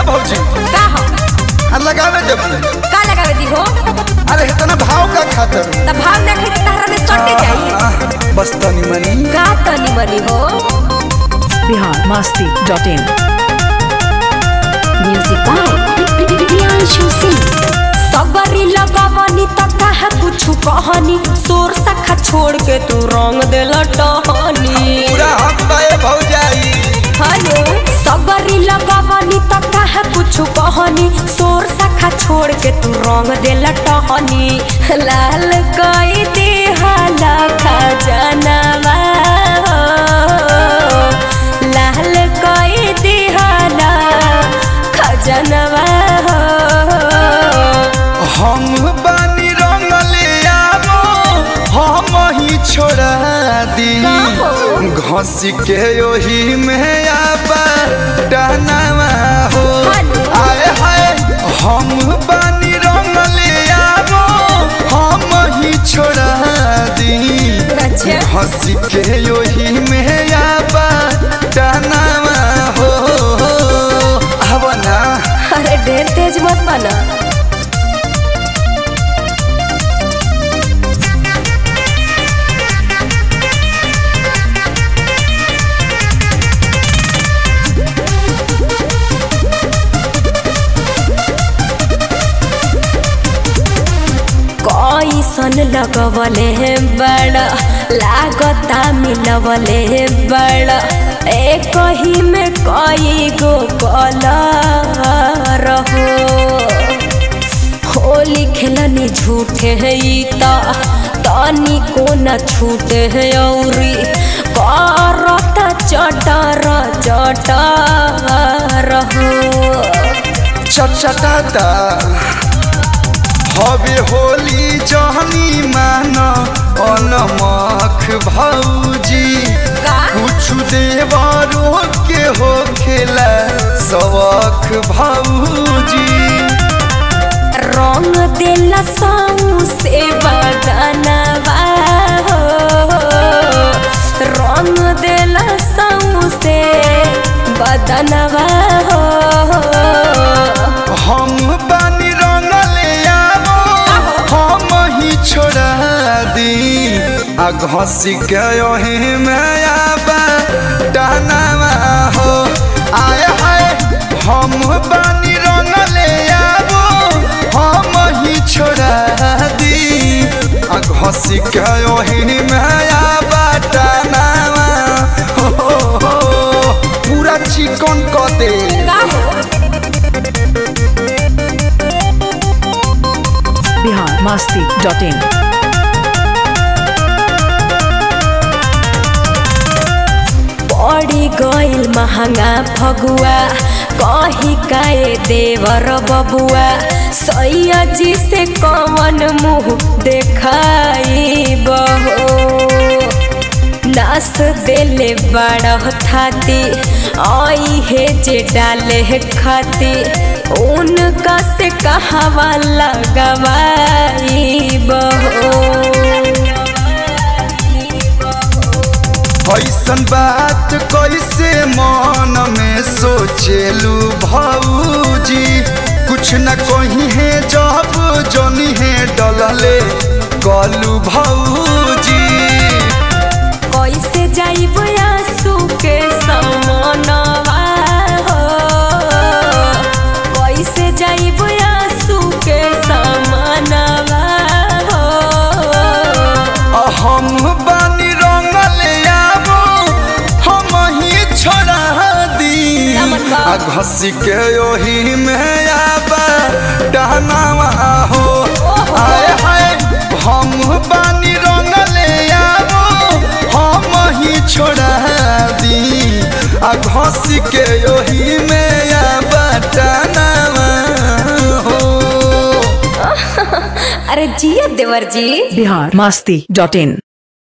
भौजी का हो आ लगावे जब का लगावे दी हो अरे इतना भाव का खातर त भाव ना खाई तारा में सटे जाई बस तनी मनी का तनी मनी हो Bihar Masti dot in music by Priyanshu Singh सबरी लगावनी त कहा कुछ कहनी सोर सखा छोड़ के तू रंग देल टहनी पूरा हक बाए भौजाई हेलो सबरी लगावनी त कहा कुछ कहनी सोर सखा छोड़ के तू रंग देल टहनी लाल कई दे हाला खजनवा लाल कई दे हाला खजनवा हम बानी रंगले आवो हम ही छोड़ा दी घस के ओही में आबा डहनावा हो आए हाय हम बानी रंगले आवो हम ही छोड़ा दी अच्छा घस के ओही में आबा डहनावा हो अब ना अरे ढेर तेज मत बना कैसन लगवले है बड़ा लागता मिलवले है बड़ा एक ही में कई गो कलर हो होली खेलनी झूठे है ई ता तानी को न छूटे है औरी करता चटर चटर हो चटचटाता हवे होली जहनी मान अनमख भौजी का? कुछ देवरो के हो खेला सवख भौजी रंग देला साऊ से बदनवा हो रंग देला साऊ से बदनवा हो हम बानी रंगले आवो हम ही छोड़ा दी आ घस के ओही में आबा डहनावा हो आय हाय हम बानी रंगले आवो हम ही छोड़ा दी आ घस के ओही में आबा डहनावा हो, हो, हो पूरा चिकन क दे का हो बिहार मस्ती डॉट इन पड़ी गइल महंगा फगुआ कही काए देवर बबुआ सैया जी से कवन मुँह देखाई बहो नास देले बड़ थाती आई है जे डाले है खाती उनका से कहावा लगवाई बहो ऐसन बात कैसे मन में सोचेलू भौजी कुछ न कही है जब जनी है डलले कलू भौजी कैसे जाइब आंसू के समनवा हो कैसे जाइब आंसू के समनवा हो आ हम बानी रंगले आवो हम ही छोड़ा दी नमस्कार। आ घस के ओही में आबा डहनावा हो आए हाय हम बानी रंगले आवो हम ही छोड़ा दी आ घस के ओही में आबा डहनावा हो अरे जिया देवर जी बिहार मस्ती डॉट इन